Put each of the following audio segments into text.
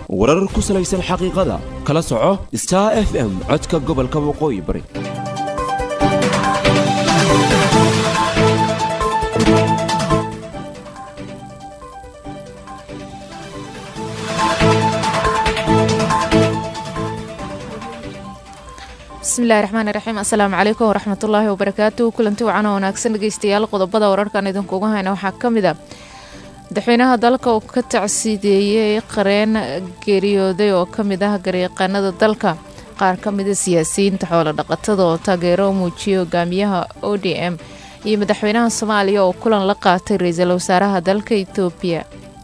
warar ku salaysan xaqiiqada kala soco star f m codka gobolka waqooyi bari bismillahi raxmaani raxiim assalaamu calaykum waraxmatullaahi wabarakaatu kulanti wacan oo wanaagsan dhegeystayaal qodobada wararkan idinkuuga hayna waxaa ka mid a madaxweynaha dalka oo ka tacsiideeyey qareen geeriyooday oo ka mid ah garyaqaanada dalka qaar ka mida siyaasiyiinta xoolo dhaqatada oo taageero muujiyay hogaamiyaha o d m iyo madaxweynaha soomaaliya oo kulan la qaatay ra-iisul wasaaraha dalka etoobiya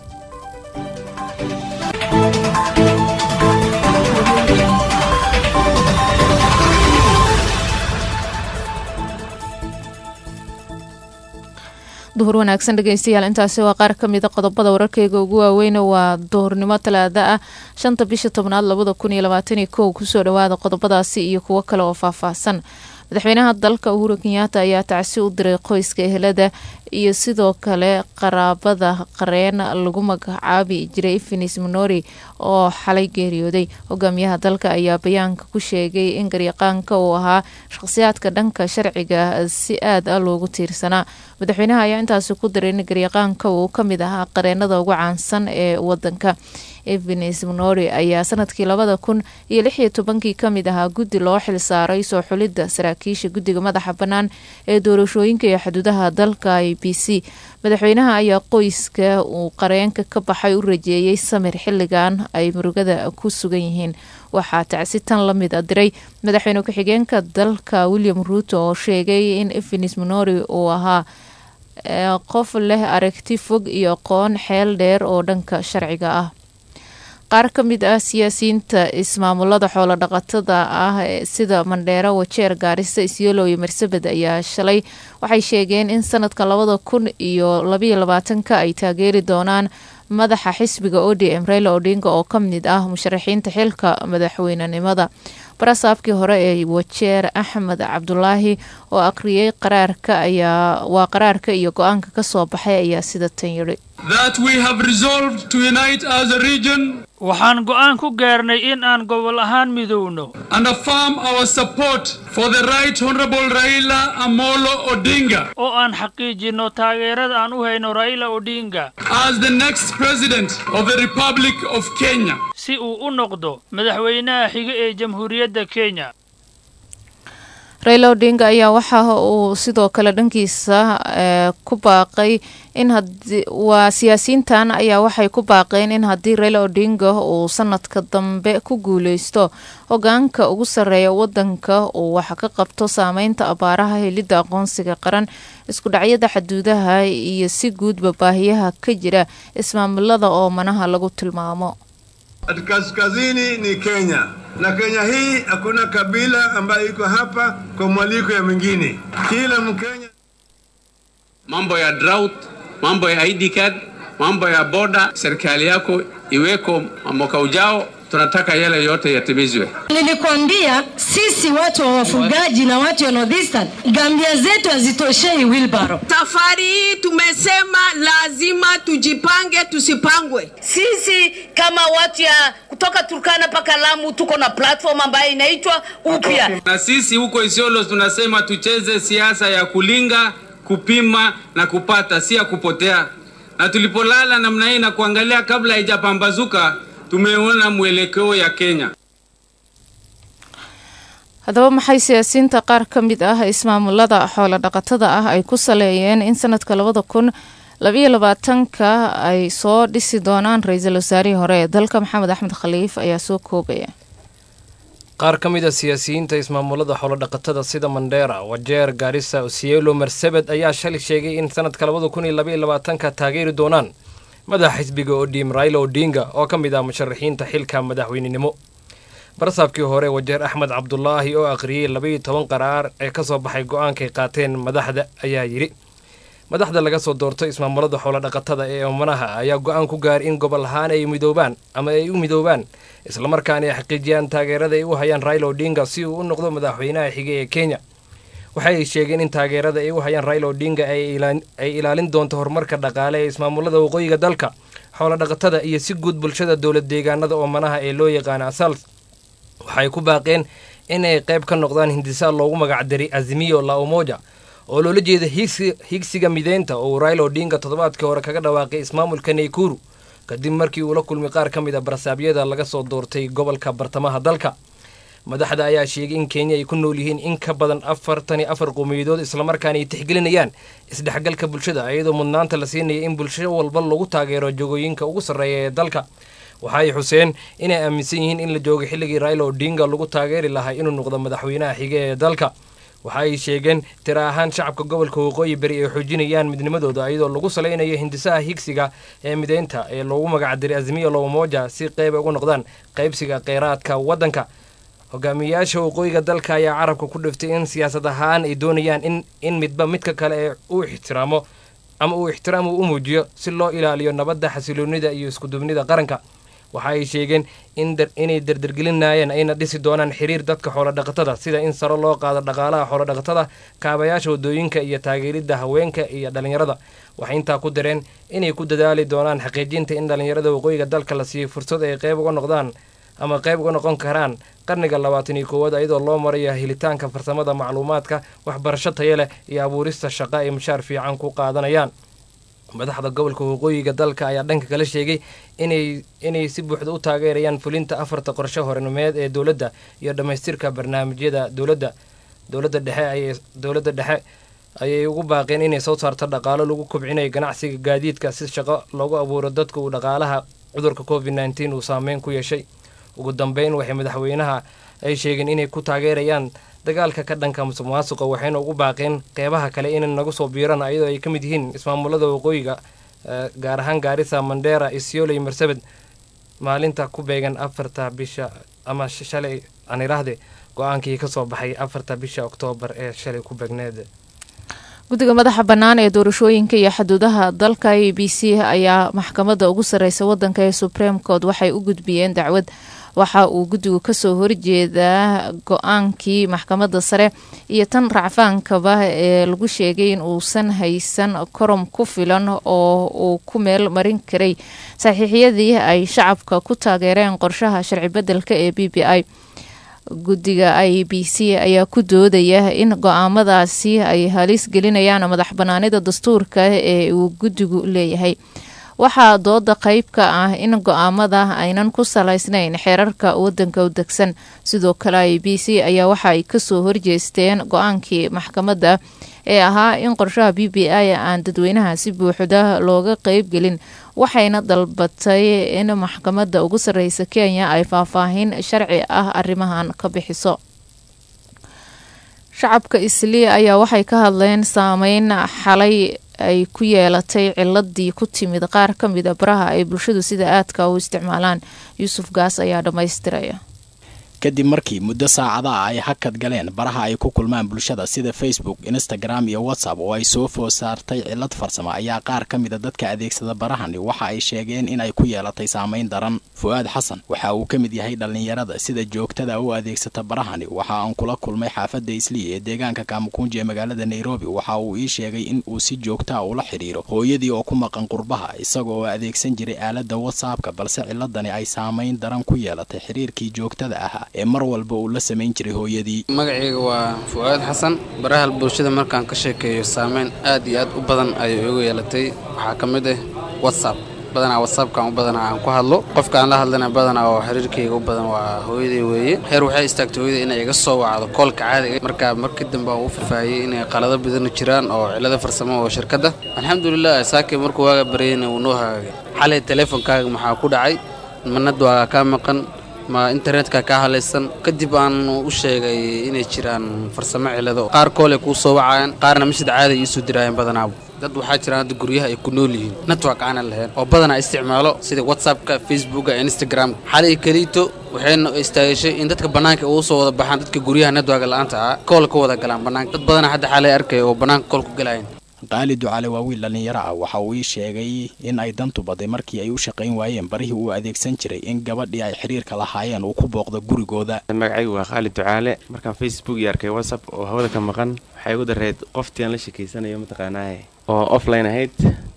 duhur wanaagsan dhegeystayaal intaasi waa qaar ka mida qodobada wararkeyga ugu waaweyna waa duhurnimo talaada ah shanta bisha tobnaad labada kun iyo labaataniyo kow kusoo dhawaada qodobadaasi iyo kuwo kale oo faahfaahsan madaxweynaha dalka uhuru kenyaata ayaa tacsi u diray qoyska ehelada iyo sidoo kale qaraabada qareen lagu magacaabi jiray finis minori oo xalay geeriyooday hogaamiyaha dalka ayaa bayaanka ku sheegay in garyaqaanka uu ahaa shaqhsiyaadka dhanka sharciga si aad a loogu tiirsanaa madaxweynaha ayaa intaasi ku diray in garyaqaanka uu ka mid ahaa qareenada ugu caansan ee wadanka evenes minori ayaa sanadkii labada kun iyo lix iyo tobankii kamid ahaa guddi loo xilsaaray soo xulidda saraakiisha guddiga madaxa bannaan ee doorashooyinka iyo xuduudaha dalka i b c madaxweynaha ayaa qoyska uu qareenka ka baxay u rajeeyey samir xilligan ay murugada ku sugan yihiin waxaa tacsi tan la mid a diray madaxweyne ku-xigeenka dalka william ruuto oo sheegay in evenes minori uu ahaa qof leh aragti fog iyo aqoon xeel dheer oo dhanka sharciga ah qaar ka mid ah siyaasiyiinta ismaamulada xoolo dhaqatada ah sida mandheero wajeer gaarisa isyelo iyo marsabed ayaa shalay waxay sheegeen in sanadka labada kun iyo labayo labaatanka ay taageeri doonaan madaxa xisbiga o d m reyla odinga oo ka mid ah musharaxiinta xilka madaxweynenimada barasaabkii hore ee wajeer axmed cabdulaahi oo aqriyey qaraarka ayaa waa qaraarka iyo go-aanka ka soo baxay ayaa sida tan yidhi waxaan go'aan ku gaarnay in aan gobol ahaan midowno oo aan xaqiijinno taageerada aan u hayno raila odinga si uu u noqdo madaxweynaha xiga ee jamhuuriyadda kenya rayla odinga ayaa waxa uu sidoo kale dhankiisa ku baaqay in waa siyaasiyiintan ayaa waxay ku baaqeen in haddii rayla odinga uu sanadka dambe ku guuleysto hogaanka ugu sarreeya wadanka uu wax ka qabto saameynta abaaraha helidda aqoonsiga qaran isku dhacyada xaduudaha iyo si guudba baahiyaha ka jira ismaamulada oo manaha lagu tilmaamo Kaskazini ni Kenya na Kenya hii hakuna kabila ambayo iko hapa kwa mwaliko ya mwingine. Kila Mkenya. Mambo ya drought, mambo ya ID card, mambo ya boda, serikali yako iweko mwaka ujao tunataka yale yote yatimizwe. Nilikwambia sisi watu wa wafugaji na watu wa Northeastern, gambia zetu hazitoshei wheelbarrow. Safari hii tumesema lazima tujipange, tusipangwe. Sisi kama watu ya kutoka Turkana mpaka Lamu tuko na platform ambayo inaitwa upya, na sisi huko Isiolo tunasema tucheze siasa ya kulinga, kupima na kupata, si ya kupotea. Na tulipolala namna hii na kuangalia kabla haijapambazuka tumeona mwelekeo ya Kenya. haddaba maxay siyaasiyiinta qaar ka mid ah ismaamulada xoolo dhaqatada ah ay ku saleeyeen in sanadka labada kun labayo labaatanka ay soo dhisi doonaan ra-iisul wasaarihii hore ee dalka maxamed axmed khaliif ayaa soo koobaya qaar ka mid a siyaasiyiinta ismaamulada xoolodhaqatada sida mandheera wajeer gaarisa osielo marsabed ayaa shalay sheegay in sanadka labada kun iyo labaiyo labaatanka taageeri doonaan madaxa xisbiga odm raila odinga oo ka mid ah musharaxiinta xilka madaxweynenimo barasaabkii hore wajeer axmed cabdulaahi oo akhriyey labaiyo toban qaraar ee ka soo baxay go-aankay qaateen madaxda ayaa yidhi madaxda laga soo doorto ismaamulada xoolodhaqatada ee oomanaha ayaa go-aan ku gaaray in gobol ahaan ay midoobaan ama ay u midoobaan islamarkaana ay xaqiijiyaan taageerada ay u hayaan raila odinga si uu u noqdo madaxweynaha xige ee kenya waxay sheegeen in taageerada ay u hayaan raila odinga ay ilaalin doonto horumarka dhaqaale ee ismaamulada waqooyiga dalka xoolodhaqatada iyo si guud bulshada dowlad deegaanada oomanaha ee loo yaqaana asals waxay ku baaqeen inay qayb ka noqdaan hindisaa loogu magacdaray azimiyo la umoja oo loola jeeda higsiga mideynta oo raila odinga toddobaadkii hore kaga dhawaaqay ismaamulka naykuru kadib markii uu la kulmay qaar ka mid a barasaabyada laga soo doortay gobolka bartamaha dalka madaxda ayaa sheegay in kenya ay ku nool yihiin in ka badan afartan iyo afar qowmiyadood islamarkaana ay tixgelinayaan isdhexgalka bulshada iyadoo mudnaanta la siinaya in bulsho walba lagu taageero jogooyinka ugu sarreeya ee dalka waxaay xuseen inay aaminsan yihiin in la joogo xilligii raila odinga lagu taageeri lahaa inuu noqdo madaxweynaha xige ee dalka waxa ay sheegeen tira ahaan shacabka gobolka waqooyi beri ay xoojinayaan midnimadooda iyadoo lagu salaynayo hindisaha higsiga ee mideynta ee loogu magacdiray azimiya lowmoja si qeyb ugu noqdaan qaybsiga kheyraadka waddanka hogaamiyayaasha waqooyiga dalka ayaa carabka ku dhiftay in siyaasad ahaan ay doonayaan in in midba midka kale ee uu ixtiraamo ama uu ixtiraam uu u muujiyo si loo ilaaliyo nabadda xasiloonida iyo iskudubnida qaranka waxa ay sheegeen inay dardargelinayeen ayna dhisi doonaan xiriir dadka xoolodhaqatada sida in saro loo qaado dhaqaalaha xoolodhaqatada kaabayaasha wadooyinka iyo taageeridda haweenka iyo dhallinyarada waxay intaa ku dareen inay ku dadaali doonaan xaqiijinta in dhallinyarada waqooyiga dalka la siiyey fursad ay qayb uga noqdaan ama qayb uga noqon karaan qarniga labaatan iyo koowaad iyadoo loo marayo helitaanka farsamada macluumaadka waxbarasho tayo leh iyo abuurista shaqo ay mushaar fiican ku qaadanayaan madaxda gobolka waqooyiga dalka ayaa dhanka kala sheegay inay inay si buuxda u taageerayaan fulinta afarta qorshe hornimeed ee dowladda iyo dhammaystirka barnaamijyada dowladda dowladda dhexe ayay dowladda dhexe ayay ugu baaqeen inay soo saarto dhaqaalo lagu kobcinayo ganacsiga gaadiidka si shaqo loogu abuuro dadka uu dhaqaalaha cudurka covid nneteen uu saameyn ku yeeshay ugu dambeyn waxay madaxweynaha ay sheegeen inay ku taageerayaan dagaalka ka dhanka musuq maasuqa waxayna ugu baaqeen qeybaha kale inay nagu soo biiraan iyadoo ay ka mid yihiin ismaamulada waqooyiga gaar ahaan gaarisa mandera isioley marsabed maalinta ku beegan afarta bisha ama shalay aan iraahde go-aankii ka soo baxay afarta bisha oktoobar ee shalay ku beegneed guddiga madaxa bannaan ee doorashooyinka iyo xuduudaha dalka a b c ayaa maxkamadda ugu sarreysa waddanka ee supreme court waxay u gudbiyeen dacwad waxa uu guddigu kasoo horjeedaa go-aankii maxkamadda sare iyo tan racfaankaba ee lagu sheegay in uusan haysan korom ku filan oo uu ku meel marin karay saxiixyadii ay shacabka ku taageereen qorshaha sharci beddelka ee b b i guddiga i b c ayaa ku doodaya in go-aamadaasi ay halis gelinayaan madax banaanida dastuurka ee uu guddigu leeyahay waxaa dooda qeyb ka ah in go-aamada aynan ku salaysnayn xeerarka wadanka u degsan sidoo kale i b c ayaa waxa ay kasoo horjeesteen go-aankii maxkamadda ee ahaa in qorshaha b b i aan dadweynaha si buuxda looga qeybgelin waxayna dalbatay in maxkamadda ugu sarreysa kenya ay faahfaahin sharci ah arrimahan ka bixiso shacabka islii ayaa waxay ka hadleen saameyn xalay ay ku yeelatay ciladii ku timid qaar ka mid a baraha ay bulshadu sida aadka u isticmaalaan yuusuf gaas ayaa dhammaystiraya kadib markii muddo saacada ah ay hakad galeen baraha ay ku kulmaan bulshada sida facebook instagram iyo whatsapp oo ay soo food saartay cilad farsamo ayaa qaar ka mida dadka adeegsada barahani waxa ay sheegeen in ay ku yeelatay saameyn daran fu-aad xasan waxa uu ka mid yahay dhallinyarada sida joogtada u adeegsata barahani waxa aan kula kulmay xaafadda islii ee deegaanka kaamukunji ee magaalada nairobi waxa uu ii sheegay in uu si joogtaa ula xidhiiro hooyadii oo ku maqan qurbaha isaga oo adeegsan jiray aaladda whatsappka balse ciladani ay saameyn daran ku yeelatay xiriirkii joogtada ahaa ee mar walba uu la samayn jiray hooyadii magacayga waa fu-aad xasan baraha bulshada markaan ka sheekeeyo saameyn aad iyo aad u badan ayay igu yeelatay waxaa ka mid ah whatsapp badanaa whatsappkan u badanaa aan ku hadlo qofkaan la hadlana badanaa oo xiriirkayga u badan waa hooyaday weeye heer waxay istaagtay hooyada inay iga soo wacdo koolka caadiga marka markii dambe aan u fafaahiyey inay qalado badan jiraan oo cilado farsamo oo shirkadda alxamdulilah saakii markuu waaga baryayna wuu noo hagaagay xalay teleefonkaaga maxaa ku dhacay manad waaga kaa maqan ma internetka kaa halaysan kadib aan u sheegay inay jiraan farsamo cilado qaar koole kuu soo wacayaan qaarna mashid caadi iisoo diraayeen badanaaba dad waxaa jiraan hadda guryaha ay ku nool yihiin network aanan lahayn oo badanaa isticmaalo sida whatsappka facebooka instagram xalay keliito waxayna istaagashay in dadka bannaanka ugu soo wada baxaan dadka guryaha network la-aanta ah kool ka wada galaan bannaanka dad badanaa hadda xalay arkaya oo bannaanka kool ku galayan qaali ducale waa wiil dhallinyaro ah waxa uu ii sheegay in ay dantu baday markii ay u shaqayn waayeen barihii uu adeegsan jiray in gabadhii ay xiriirka lahaayeen uu ku booqdo gurigooda magacaygu waa khaalid ducaale markaan facebook iyo arkay whatsapp oo hawada ka maqan waxay igu dareed qoftii aan la sheekaysanayo mataqaanaaye oo offline ahayd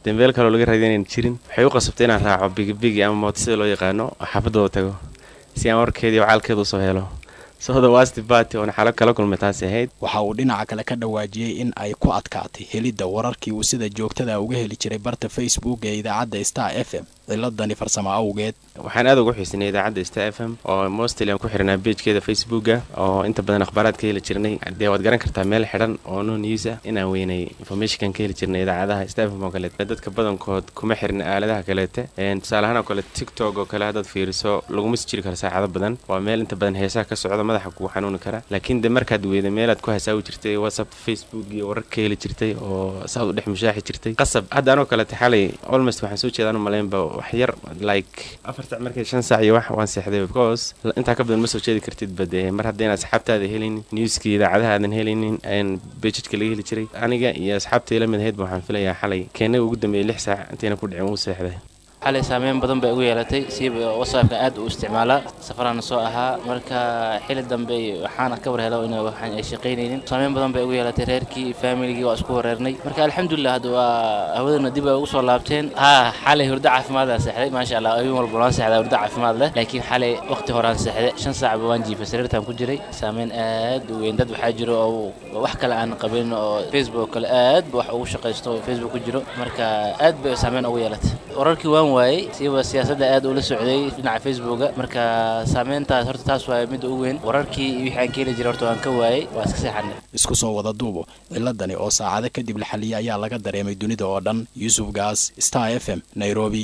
dembeel kaloo laga raadinayn jirin waxay u qasabtay inaan raaco bigibigi ama moota sida loo yaqaano oo xaafadooda tago si aan warkeedii wacaalkeeda usoo helo soda wasti party oona xalo kala kulmay taasi ahayd waxa uu dhinaca kale ka dhawaajiyey in ay ku adkaatay helidda wararkii uu sida joogtada uga heli jiray barta facebook ee idaacadda star f m ciladani farsamo awgeed waxaan aad ugu xiisinay idaacadda star f m oo mostly aan ku xirnaa beejkeeda facebooka oo inta badan akhbaaraad ka heli jirnay dee waad garan kartaa meel xidhan oo no news ah inaan weynay informationkan ka heli jirnay idaacadaha star f m oo kaleete dadka badankood kuma xirna aaladaha kaleete tusaale ahaan oo kale tiktok oo kale haddaad fiiriso laguma si jiri karo saacado badan waa meel inta badan heesaha ka socda madaxa kugu xanuuni kara laakiin de markaad weyda meelaad ku hasaawi jirtay whatsapp facebook iyo warar ka heli jirtay oo saad u dhex mushaaxi jirtay qasab hadda anoo kaleete xalay almost waxaan soo jeedaan u malaynba wax yar like afar sac markay shan sac iyo wax waan seexday because intaa ka badan ma soo jeedi kartid bade mar haddayna asxaabtaada helinin newskii idaacadaha aadan helinin bejidka laga heli jiray aniga iyo asxaabtay la mid ahaydba waxaan filayaa xalay keenaga ugu dambeeyay lix saac intayna ku dhicin wuu seexday xalay saameyn badan bay ugu yeelatay siiba whatsappka aad u isticmaalaa safarana soo ahaa marka xili dambe waxaana ka war helo in waxaan ay shaqaynaynin saameyn badan bay ugu yeelatay reerkii familigii waa isku wareernay marka alxamdulilah hadda waa hawadana dib ay ugu soo laabteen ha xalay hurdo caafimaad aa seexday maasha allah ayuun walba waan seexdaa hurdo caafimaad leh laakiin xalay waqti horaan seexday shan saacba waan jiifay sariirtaan ku jiray saameyn aad u weyn dad waxaa jiro oo wax kale aan qabin oo facebook kale aad ba wax ugu shaqaysto oo facebook ku jiro marka aad bay saameyn ugu yeelatay wararkii waan waayey siiba siyaasadda aad ula socday dhinaca facebooka marka saameyntaas horta taas waay midda u weyn wararkii iyo wixii aan ka heli jiray horta waan ka waayey waa iska seexanay isku soo wada duubo ciladani oo saacado kadib la xaliyay ayaa laga dareemay dunida oo dhan yuusuf gaas star f m nairobi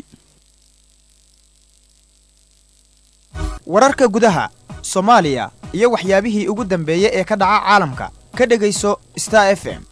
wararka gudaha soomaaliya iyo waxyaabihii ugu dambeeyey ee ka dhaca caalamka ka dhegayso star f m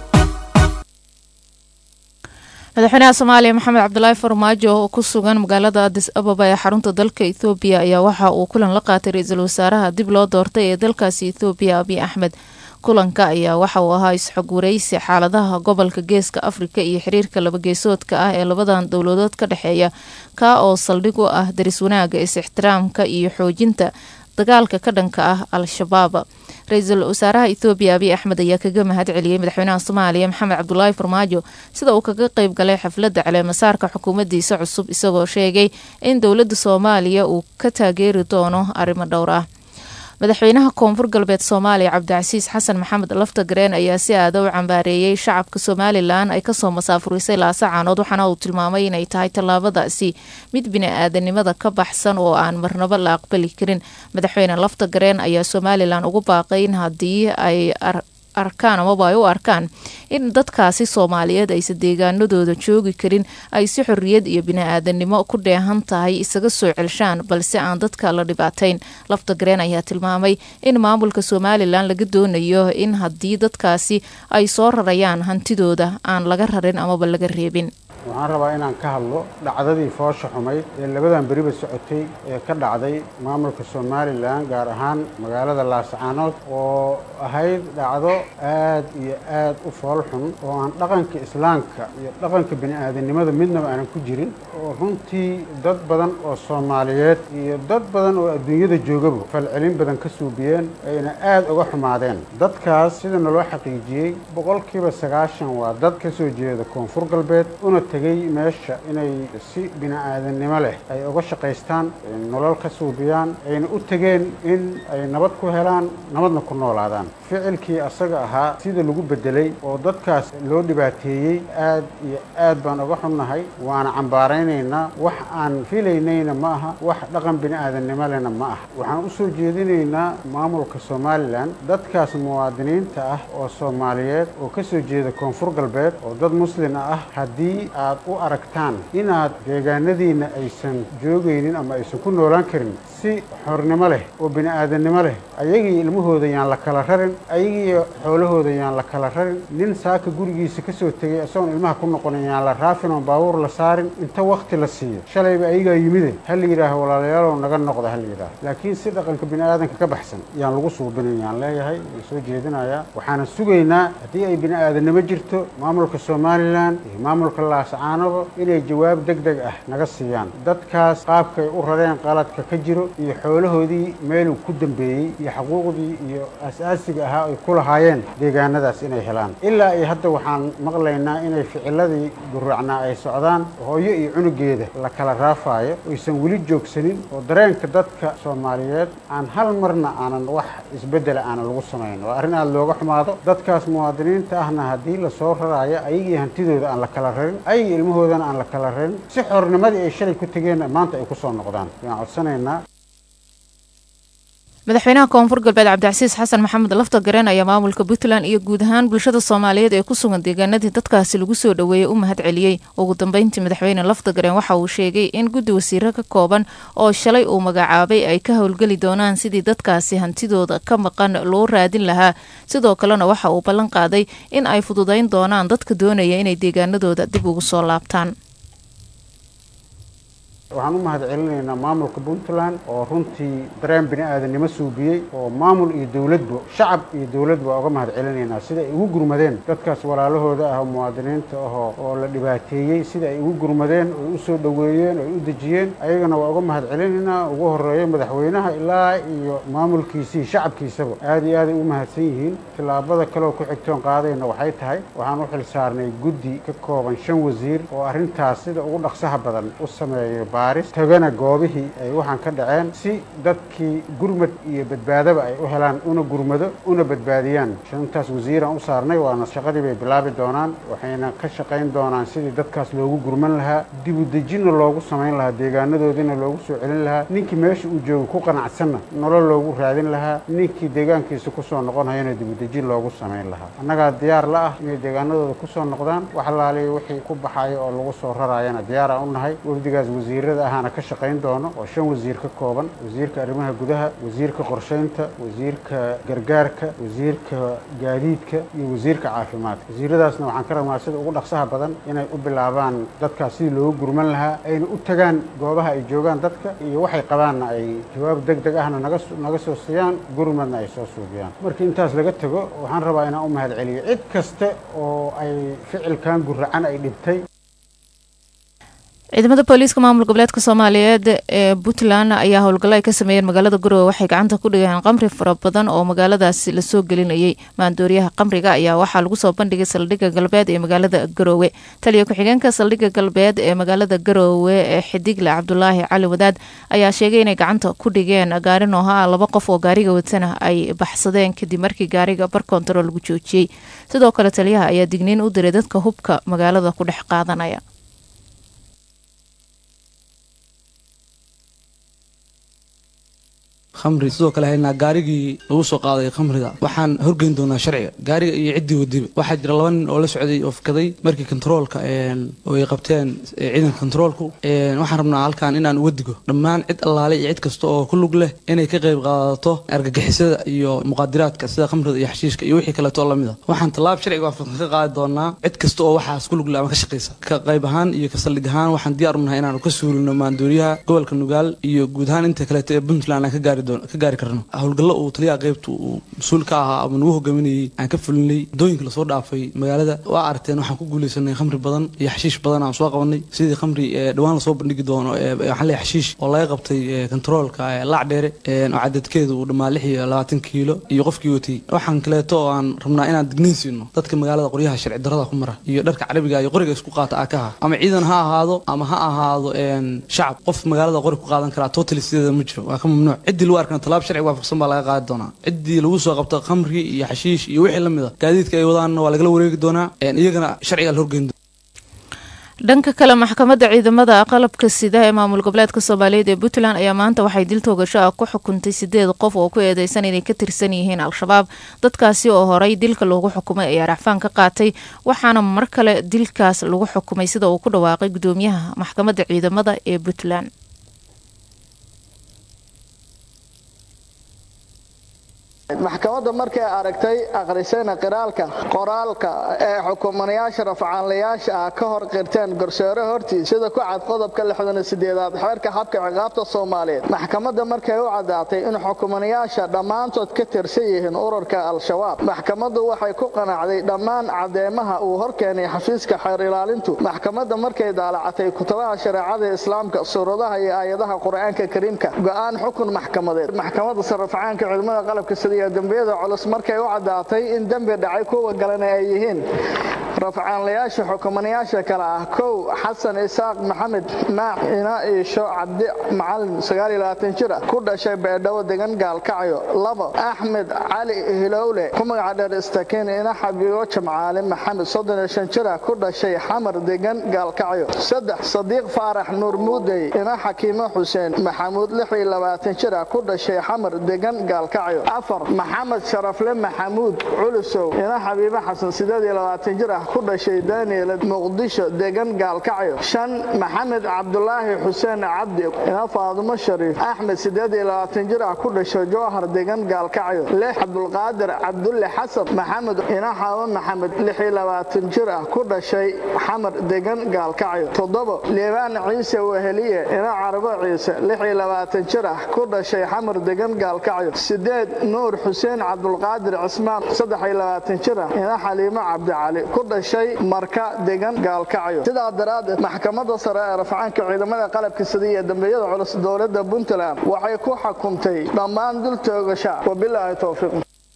madaxweynaha soomaaliya maxamed cabdulaahi farmaajo oo ku sugan magaalada adis ababa ee xarunta dalka ethoobiya ayaa waxa uu kulan la qaatay ra-iisul wasaaraha dib loo doortay ee dalkaasi ethoobiya abiy axmed kulanka ayaa waxa uu ahaa isxog wareysi xaaladaha gobolka geeska afrika iyo xiriirka labageesoodka ah ee labadan dowladood ka dhexeeya kaa oo saldhig u ah daris wanaaga is-ixtiraamka iyo xoojinta dagaalka ka dhanka ah al-shabaab ra-iisul wasaaraha ethoobiya abiy axmed ayaa kaga mahad celiyey madaxweynaha soomaaliya maxamed cabdulaahi farmaajo sida uu kaga qeyb galay xafladda caleemasaarka xukuumaddiisa cusub isagoo sheegay in dowladda soomaaliya uu ka taageeri doono arrimo dhowr ah madaxweynaha koonfur galbeed soomaaliya cabdicasiis xasan maxamed laftagareen ayaa si aada u cambaareeyey shacabka somalilan ay kasoo masaafurisay laasacaanood waxaana uu tilmaamay inay tahay tallaabadaasi mid bini-aadanimada ka baxsan oo aan marnabo la aqbali karin madaxweyne laftagareen ayaa somalilan ugu baaqay in haddii ay arkaan amaba ay u arkaan in dadkaasi soomaaliyeed aysan deegaanadooda joogi karin ay si xorriyad iyo bini-aadanimo ku dheehan tahay isaga soo celshaan balse aan dadka la dhibaatayn laftagareen ayaa tilmaamay in maamulka somalilan laga doonayo in haddii dadkaasi ay soo rarayaan hantidooda aan laga rarin amaba laga reebin waxaan rabaa inaan ka hadlo dhacdadii foosha xumayd ee labadan beriba socotay ee ka dhacday maamulka somalilan gaar ahaan magaalada laascaanood oo ahayd dhacdo aad iyo aad u fool xun oo aan dhaqanka islaamka iyo dhaqanka bini-aadanimada midnaba aanan ku jirin oo runtii dad badan oo soomaaliyeed iyo dad badan oo adduunyada joogaba falcelin badan ka suubiyeen ayna aad uga xumaadeen dadkaas sida naloo xaqiijiyey boqolkiiba sagaashan waa dad ka soo jeeda koonfur galbeed una tegey meesha inay si bini-aadannimo leh ay uga shaqaystaan nolol ka suubiyaan ayna u tegeen in ay nabad ku helaan nabadna ku noolaadaan ficilkii asaga ahaa sida lagu bedelay oo dadkaas loo dhibaateeyey aad iyo aad baan uga xunnahay waana cambaaraynaynaa wax aan filaynayna ma aha wax dhaqan bini-aadannimo lehna ma aha waxaan u soo jeedinaynaa maamulka somalilan dadkaas muwaadiniinta ah oo soomaaliyeed oo ka soo jeeda koonfur galbeed oo dad muslin ah haddii aad u aragtaan inaad deegaanadiinna aysan joogaynin ama aysan ku noolaan karin si xornimo leh oo bini-aadannimo leh ayagii ilmahooda yaan la kala rarin ayagiiyo xoolahooda yaan la kala rarin nin saaka gurigiisa ka soo tegay isagoon ilmaha ku noqonin yaan la raafin oon baabuur la saarin inta wakti la siiyo shalayba ayagaa yimide ha la yidhaaho walaalayaalow naga noqda ha la yidhaaho laakiin si dhaqanka bini-aadanka ka baxsan yaan lagu suubinin yaan leeyahay waan soo jeedinayaa waxaana sugaynaa haddii ay bini-aadannimo jirto maamulka somalilan iyo maamulka laas laascaanoba inay jawaab deg deg ah naga siiyaan dadkaas qaabkay u rareen qaladka ka jiro iyo xoolahoodii meeluu ku dambeeyey iyo xaquuqdii iyo aas-aasiga ahaa ay ku lahaayeen deegaanadaas inay helaan ilaa iyo hadda waxaan maqlaynaa inay ficiladii guracnaa ay socdaan hooyo iyo cunugeeda la kala raafaayo oysan weli joogsanin oo dareenka dadka soomaaliyeed aan hal marna aanan wax isbeddela aanan lagu samayn waa arrin aada looga xumaado dadkaas muwaadiniinta ahna haddii lasoo raraayo ayagii hantidooda aan la kala rarin ayagii ilmahoodana aan la kala rarin si xornimadii ay shalay ku tegeenna maanta ay ku soo noqdaan waan codsanaynaa madaxweynaha koonfur galbeed cabdicasiis xasan maxamed lafta gareen ayaa maamulka puntland iyo guud ahaan bulshada soomaaliyeed ee ku sugan deegaanadii dadkaasi lagu soo dhoweeyey u mahad celiyey ugu dambeyntii madaxweyne lafta gareen waxa uu sheegay in guddi wasiiro ka kooban oo shalay uu magacaabay ay ka howlgeli doonaan sidii dadkaasi hantidooda ka maqan loo raadin lahaa sidoo kalena waxa uu ballan qaaday in ay fududayn doonaan dadka doonaya inay deegaanadooda dib ugu soo laabtaan waxaan u mahad celinaynaa maamulka puntland oo runtii dareen bini aadannimo suubiyey oo maamul iyo dowladba shacab iyo dowladba uga mahad celinaynaa sida ay ugu gurmadeen dadkaas walaalahooda ah oo muwaadiniinta ahoo oo la dhibaateeyey sida ay ugu gurmadeen oy u soo dhoweeyeen oy u dejiyeen ayagana waa uga mahad celinaynaa ugu horeeyo madaxweynaha ilaa iyo maamulkiisii shacabkiisaba aad iyo aaday u mahadsan yihiin tillaabada kaleoo ku xigtoon qaadayna waxay tahay waxaan u xil saarnay guddi ka kooban shan wasiir oo arrintaas sida ugu dhaqsaha badan u sameeyo tagana goobihii ay waxaan ka dhaceen si dadkii gurmad iyo badbaadaba ay u helaan una gurmado una badbaadiyaan shantaas wasiiraan u saarnay waana shaqadii bay bilaabi doonaan waxayna ka shaqayn doonaan sidii dadkaas loogu gurman lahaa dibudejinna loogu samayn lahaa deegaanadoodiina loogu soo celin lahaa ninkii meesha uu joogo ku qanacsanna nolol loogu raadin lahaa ninkii deegaankiisa kusoo noqonhayana dibudejin loogu samayn lahaa annagaa diyaar la ah inay deegaanadooda kusoo noqdaan wax laaliya wixii ku baxayo oo lagu soo raraayana diyaaraan u nahay wafdigaas wasiirada ahaana ka shaqayn doono oo shan wasiir ka kooban wasiirka arrimaha gudaha wasiirka qorshaynta wasiirka gargaarka wasiirka gaadiidka iyo wasiirka caafimaadka wasiiradaasna waxaan ka rabnaa sida ugu dhaqsaha badan inay u bilaabaan dadkaas sidii loogu gurman lahaa ayna u tagaan goobaha ay joogaan dadka iyo waxay qabaanna ay jawaab deg deg ahna naga naga soo siiyaan gurmadna ay soo suubiyaan markii intaas laga tego waxaan rabaa inaan u mahad celiyo cid kaste oo ay ficilkan guracan ay dhibtay ciidamada booliiska maamul goboleedka soomaaliyeed ee puntland ayaa howlgallo ay ka sameeyeen magaalada garowe waxay gacanta ku dhigeen qamri fara badan oo magaaladaasi lasoo gelinayay maandooriyaha qamriga ayaa waxaa lagu soo bandhigay saldhigga galbeed ee magaalada garoowe taliya ku-xigeenka saldhigga galbeed ee magaalada garoowe ee xidigle cabdulaahi cali wadaad ayaa sheegay inay gacanta ku dhigeen gaari nooha ah laba qof oo gaariga watana ay baxsadeen kadib markii gaariga bar kontarool lagu joojiyey sidoo kale taliyaha ayaa digniin u diray dadka hubka magaalada ku dhex qaadanaya khamri sidoo kale haynaa gaarigii lagu soo qaaday khamriga waxaan horgeyn doonaa sharciga gaariga iyo ciddii wadiba waxaa jira laba nin oo la socday oo fakaday markii kontaroolka oo ay qabteen ciidanka kontaroolku waxaan rabnaa halkan inaan uga digo dhammaan cid allaale iyo cid kasta oo ku lug leh inay ka qayb qaadato argagixisada iyo muqaadiraadka sida khamrida iyo xashiishka iyo wixii kaleeto lamid a waxaan tallaab sharciga waafaqsan ka qaadi doonaa cid kasta oo waxaas ku lug leh ama ka shaqaysa ka qayb ahaan iyo ka saldhig ahaan waxaan diyaar u nahay inaanu ka suulino maandooriyaha gobolka nugaal iyo guud ahaan inta kaleeto ee puntland aan ka gaari ka gaari karno howlgallo uu taliyaha qaybta uu mas-uul ka ahaa ama nagu hogaaminayay aan ka fulinay waddooyinka lasoo dhaafay magaalada waa aragteen waxaan ku guuleysanay khamri badan iyo xashiish badan aan soo qabanay sidii khamri dhawaan lasoo bandhigi doono waxaan leeyahay xashiish oo laga qabtay kontaroolka laac dheere oo cadadkeedu uu dhammaa lix iyo labaatan kiilo iyo qofkii watay waxaan kaleeto oo aan rabnaa inaan digniin siino dadka magaalada qoryaha sharci darrada ku mara iyo dharka carabiga iyo qoriga isku qaata akaha ama ciidan ha ahaado ama ha ahaado shacab qof magaalada qori ku qaadan karaa totally sideeda ma jiro waa ka mamnuuc ciddii lagu arkana talaab sharci waafaqsan baa laga qaadi doonaa ciddii lagu soo qabto khamri iyo xashiish iyo wixii lamid a gaadiidka ay wadaanna waa lagala wareegi doonaa iyagana sharcigaa la horgeyn dhanka kale maxkamadda ciidamada qalabka sida ee maamul goboleedka soomaaliyeed ee puntland ayaa maanta waxay dil toogasho ah ku xukuntay sideed qof oo ku eedeysan inay ka tirsan yihiin al-shabaab dadkaasi oo horay dilka loogu xukumay ayaa racfaan ka qaatay waxaana mar kale dilkaas lagu xukumay sida uu ku dhawaaqay gudoomiyaha maxkamadda ciidamada ee puntland maxkamadda markay aragtay akhrisayna qiraalka qoraalka ee xukumanayaasha rafcaanlayaasha ah ka hor qirteen garsoore hortiis sida ku cad qodobka lixdaniyosideedaad xeerka habka ciqaabta soomaaliyeed maxkamadda markay u caddaatay in xukumanayaasha dhammaantood ka tirsan yihiin ururka al-shabaab maxkamaddu waxay ku qanacday dhammaan caddeemaha uu horkeenay xafiiska xeer ilaalintu maxkamadda markay daalacatay kutubaha shareecada islaamka suuradaha iyo aayadaha qur-aanka kariimka go'aan xukun maxkamadeed maxkamadda sarrafcaanka ciidamada qalabka sida iyo dembiyada culus markay u caddaatay in dembi dhacay kuwa galena ay yihiin rafcaanlayaasha xukumanayaasha kale ah kow xasan isaaq maxamed maac ina iisho cabdi macalin jir ah ku dhashay beedhawo degan gaalkacyo labo axmed cali hilowle ku magaca dheer istakiin ina xabiibo jamcaale maxamed jir ah ku dhashay xamar degan gaalkacyo saddex sadiiq faarax nuur muudey ina xakiimo xuseen maxamuud jir ah ku dhashay xamar degan gaalkacyo afar maxamed sharafle maxamuud culusow ina xabiibo xasan jir ah ku dhashay daniel muqdisho degan gaalkacyo shan maxamed cabdulaahi xuseen cabdi ina faadumo shariif axmed jir ah ku dhashay jowhar degan gaalkacyo lix cabdulqaadir cabdulle xasan maxamed ina xaawo maxamed jir ah ku dhashay xamar degan gaalkacyo toddobo liibaan ciise weheliye ina carabo ciise jir ah ku dhashay xamar degan gaalkacyo sideed nuur xuseen cabdulqaadir cismaan jir ah ina xaliimo cabdicali ku dhashay marka degan gaalkacyo sidaa daraaddeed maxkamadda sare ee rafcaanka ciidamada qalabka sida iyo dambiyada culus dowladda puntland waxay ku xukumtay dhammaan dul toogasha wabilaahi towfiiq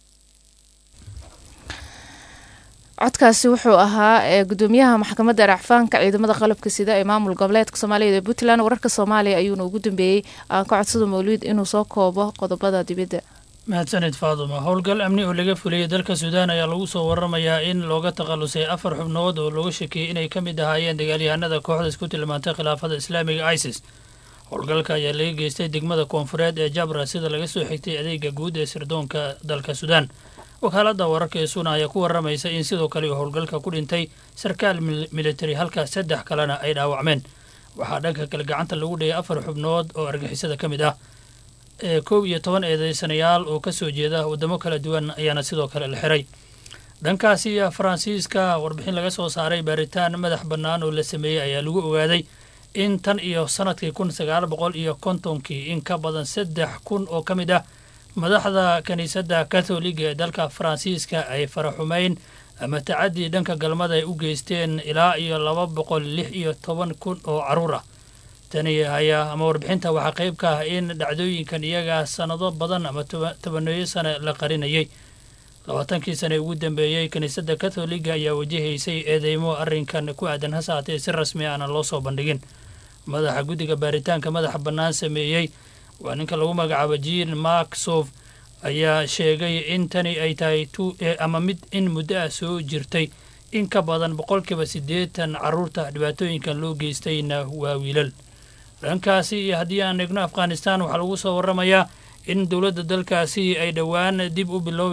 codkaasi wuxuu ahaa ee gudoomiyaha maxkamadda racfaanka ciidamada qalabka sida ee maamul goboleedka soomaaliya ee puntland wararka soomaaliya ayuuna ugu dambeeyey aan ka codsado mawliid inuu soo koobo qodobada dibadda mahadsanid faaduma howlgal amni oo laga fuliyey dalka suudaan ayaa lagu soo waramayaa in looga takhalusay afar xubnood oo looga shakiyey inay ka mid ahaayeen dagaalyahanada kooxda isku tilmaantay khilaafada islaamiga isis howlgalka ayaa laga geystay degmada koonfureed ee jabra sida laga soo xigtay adeega guud ee sirdoonka dalka suudaan wakaalada wararka ee suuna ayaa ku waramaysa in sidoo kale uu howlgalka ku dhintay sarkaal militari halka saddex kalena ay dhaawacmeen waxaa dhanka kale gacanta lagu dhayay afar xubnood oo argixisada ka mid ah ee koob iyo toban eedeysanayaal oo ka soo jeeda waddamo kala duwan ayaana sidoo kale la xiray dhankaasi faransiiska warbixin laga soo saaray baaritaan madax bannaan oo la sameeyey ayaa lagu ogaaday in tan iyo sanadkii kun sagaal boqol iyo kontonkii in ka badan saddex kun oo ka mid ah madaxda kiniisadda katholiga ee dalka faransiiska ay faraxumeyn ama tacadii dhanka galmada ay u geysteen ilaa iyo laba boqol lix iyo toban kun oo carruur ah tani ayaa ama warbixinta waxaa qayb ka ah in dhacdooyinkan iyagaa sannado badan ama tobaneeyo sane la qarinayay labaatankii sane ugu dambeeyey kiniisadda katholiga ayaa wajahaysay eedeymo arrinkan ku aadan hase haatee si rasmi aana loo soo bandhigin madaxa guddiga baaritaanka madaxa bannaan sameeyey waa ninka lagu magacaabo jean mark sof ayaa sheegay in tani ay tahay ama mid in muddo ah soo jirtay in ka badan boqolkiiba siddeetan carruurta dhibaatooyinkan loo geystayna waa wiilal dhankaasi iyo haddii aan eegno afghanistan waxaa lagu soo waramayaa in dowladda dalkaasi ay dhowaan dib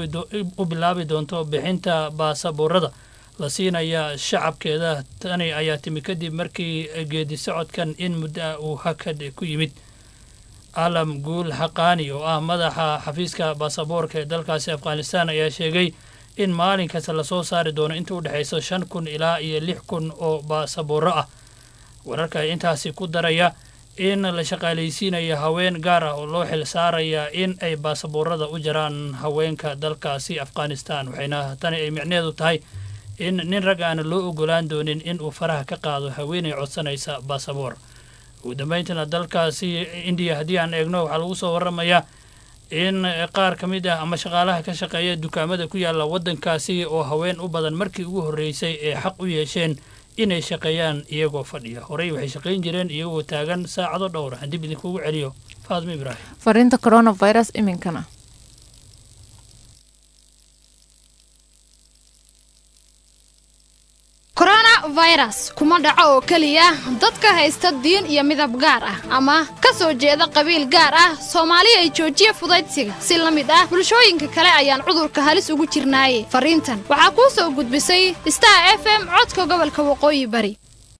u bilaabi doonto bixinta baasaboorada la siinaya shacabkeeda tani ayaa timi kadib markii geedi socodkan in muddo ah uu hakad ku yimid alam guul xaqaani oo ah madaxa xafiiska baasaboorka ee dalkaasi afghanistan ayaa sheegay in maalin kasta lasoo saari doono inta u dhexayso shan kun ilaa iyo lix kun oo baasabooro ah wararka ay intaasi ku daraya in la shaqaalaysiinayo haween gaar ah oo loo xil saaraya in ay baasaboorada u jaraan haweenka dalkaasi afghanistan waxayna tani ay micneheedu tahay in nin rag aana loo ogolaan doonin in uu faraha ka qaado haweenay codsanaysa baasaboor ugu dambeyntiina dalkaasi indiya haddii aan eegno waxaa lagu soo waramayaa in qaar ka mid ah ama shaqaalaha ka shaqeeya dukaamada ku yaalla waddankaasi oo haween u badan markii ugu horreysay ee xaq u yeesheen inay shaqeeyaan iyagoo fadhiya horey waxay shaqayn jireen iyagoo taagan saacado dhowr ah dib idinkugu celiyo faadmo ibraahim fariinta coronavirus iminkana coronavirus kuma dhaco oo keliya dadka haysta diin iyo midab gaar ah ama ka soo jeeda qabiil gaar ah soomaali ay joojiya fudaydsiga si la mid ah bulshooyinka kale ayaan cudurka halis ugu jirnaaye fariintan waxaa kuu soo gudbisay star f m codka gobolka waqooyi bari